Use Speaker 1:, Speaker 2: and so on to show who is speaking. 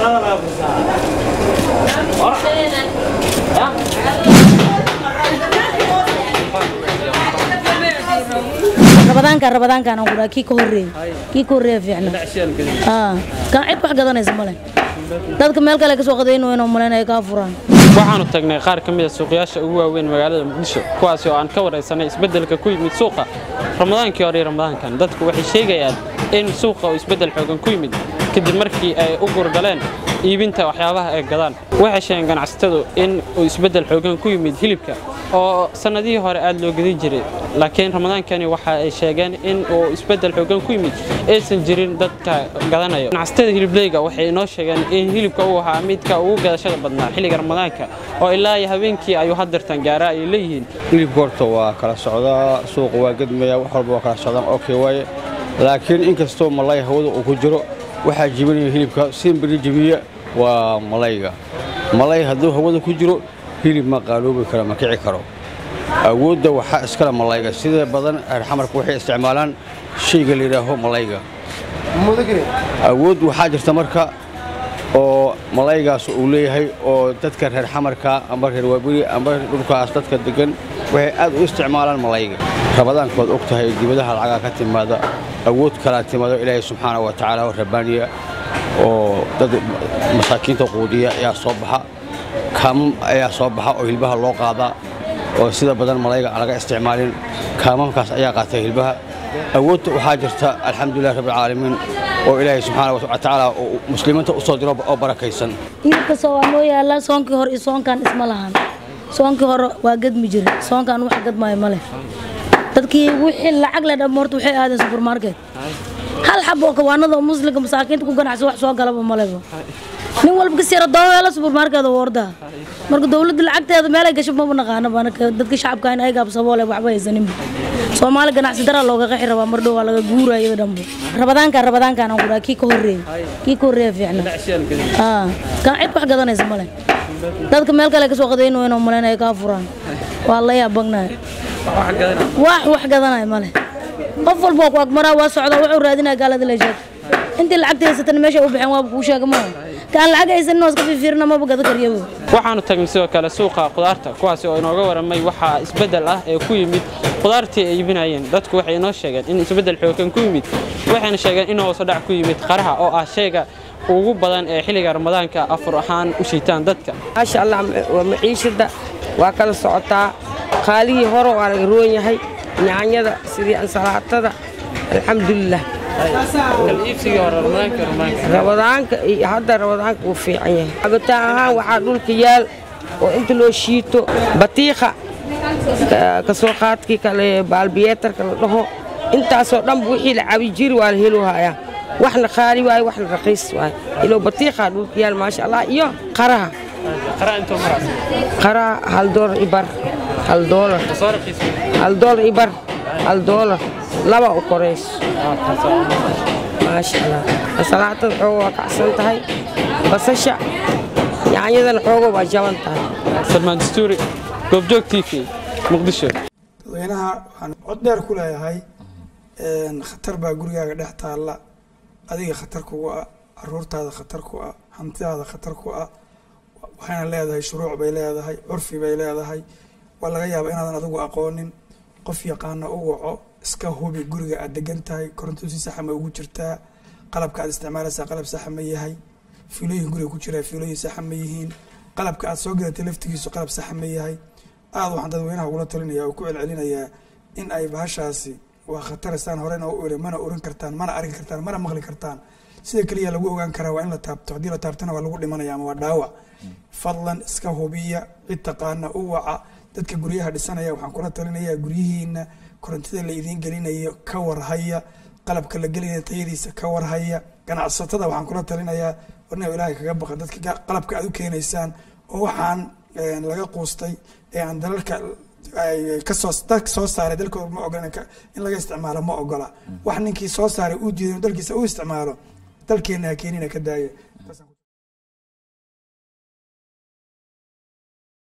Speaker 1: rabadaanka rabadaankaan aan kudhaa kii ka horreeyey kii ka horreeya fiicna aa kaan cid wax gadanaysa male dadka meel kale ka soo qadayn wayna malaynaya kaa furaan
Speaker 2: waxaanu tagnay qaar ka mid a suuqyaasha ugu waaweyn magaalada muqdisho kuwaasi oo aan ka waraysanay isbeddelka ku yimid suuqa ramadaankii hore iyo ramadaankan dadku waxay sheegayaan in suuqa uu isbeddel xoogan ku yimid kadib markii ay u gurgaleen iibinta waxyaabaha ay gadaan waxay sheegeen ganacsatadu in uu isbeddel xoogan ku yimid hilibka oo sannadihii hore aad loo gadin jiray laakiin ramadaankani waxa ay sheegeen in uu isbeddel xoogan ku yimid aysan jirin dadka gadanayo ganacsatada hilibleyga waxay inoo sheegeen in hilibka uu ahaa midka ugu gadashada badnaa xilliga ramadaanka oo ilaa iyo habeenkii ayuu hadirtan gaaraa ay leeyihiin
Speaker 3: hilibka horta waa kala socdaa suuqa waa gedmaya wax walba waa kala socdaan okay waaye laakiin inkastoo malay hawada uu ku jiro waxaa jibinaya hilibka simbiri jibiya waa malayga malay hadduu hawada ku jiro hilib ma qaaloobi karo ma kici karo awoodda waxaa iskale malayga sida badan reer xamarka waxay isticmaalaan shayga la yidhaaho malayga awood waxaa jirta marka oo malaygaas uu leeyahay oo dadka reer xamarka amba reer waaberi amba dhulkaas dadka degan waxay aad u isticmaalaan malayga rabadaankood og tahay dibadaha lacagaa ka timaada awood kalaa timaado ilaahay subxaana wa tacaala oo rabbaaniya oo dad masaakiinta quudiya ayaa soo baxa kaamam ayaa soo baxa oo hilbaha loo qaadaa oo sida badan malayga aan laga isticmaalin kaamamkaas ayaa qaatay hilbaha awoodta waxaa jirta alxamdulilah rabbilcaalamiin oo ilaahay subxaana wa tacaala oo muslimiinta u soo diro oo barakaysan
Speaker 1: hilibka soo waa noo yaala soonkii hore iyo soonkan isma lahan soonkii hore waa gadmi jira soonkan wax gadmaayo ma leh dadkii wixii lacag le dham horta waxay aadeen supermarket hal xabo oo kawaanada oo muslimka masaakiinta ku ganacsa wax soo galaba maleba nin walba ka sira dooweela supermarket oo ordaa marka dowladda lacagteeda meelay gasho maba naqaanaba anaka dadka shacabka in ay gaabsaboole waxba haysaninba soomaali ganacsi daraa looga qexi rabaa mar dhow waa laga guuraya dhanba rabadaanka rabadaankaan aan kudhaa kii ka horreeyey kii ka horreeya fiicna aa kaan cid wax gadanaysa male dadka meel kale ka soo qadayn wayna malaynaya kaa furaan waa la yaabagnahay wax wax gadanaya male qof walba waa ku agmaraa waa socdaa wuxuu raadinaya gaalada la sheeg intii lacagta haysatana meesha u baxeen waaba kuu sheega maaha kaan lacag haysanin oo iska fiirfiirina maba gada karyaba
Speaker 2: waxaanu tagnay sidoo kale suuqa khudaarta kuwaasi oo inooga waramay waxaa isbeddel ah ee ku yimid khudaartii ay iibinayeen dadku waxay inoo sheegeen in isbeddel xoogan ku yimid waxayna sheegeen in hoos u dhac ku yimid qaraha oo ah shayga ugu badan ee xilliga ramadaanka afur ahaan u shiitaan dadka
Speaker 4: maasha allah waa maciishada waa kala socotaa qaalihii hore waa laga roon yahay yaanyada sidii ansalaatada alxamdulilah rabadaanka iyo hadda rabadaanka wuu fiican yahay cabitaan ahaan waxaa dhulka yaal oo inta loo shiito batiiqa kasoo qaadkii kale baalbiyeetarka la dhaho intaasoo dhanba wixii la cabi jiri waa la helo hayaa waxna qaali waaye waxna raqiis waaye ilo batiiqa dhulka yaal maasha allah iyo qaraha qaraha hal doolar ibar hal doolar hal doolar ibar hal doolar laba u korayso maasha allah ansalaatada xooga waa kacsan tahay basasha yaanyadana xooga waa jaban tahay
Speaker 2: salmaan dastuuri goobjoog t v muqdisho
Speaker 5: dadweynaha waxaan cod dheer ku leeyahay khatar baa gurigaaga dhex taalla adiga khatar kugu ah caruurtaada khatar ku ah hantidaada khatar ku ah waxayna leedahay shuruuc bay leedahay curfi bay leedahay waa laga yaaba inaadan adigu aqoonin qof yaqaana u waco iska hubi guriga aad degan tahay koronto si saxa ma ugu jirtaa qalabka aad isticmaalaysaa qalab saxa ma yahay fiilooyin guriga ku jiraa fiilooyin saxa ma yihiin qalabka aad soo gadatay laftigiisu qalab saxa ma yahay aada waxaan dadweynaha ugula talinaya oo ku celcelinayaa in ay bahashaasi waa khataraysaan horena u iri mana oran kartaan mana arki kartaan mana maqli kartaan sida keliya lagu ogaan karaa waa in la taabto haddii la taabtona waa lagu dhimanaya ama waa dhaawac fadlan iska hubiya cid taqaana u waca dadka guryaha dhisanaya waxaan kula talinayaa guryihiina korontida la idiin gelinayo ka warhaya qalabka la gelinaya tayadiisa ka warhaya ganacsatada waxaan kula talinayaa warna ilaahay kaga baqa dadka qalabka aad u keenaysaan oo waxaan laga quustay ee aan dalalka kasoo dalka soo saaray dalkooda ma ogola in laga isticmaalo ma ogola wax ninkii soo saaray uu diiday inuu dalkiisa u isticmaalo dalkeena ha keenina ka daaya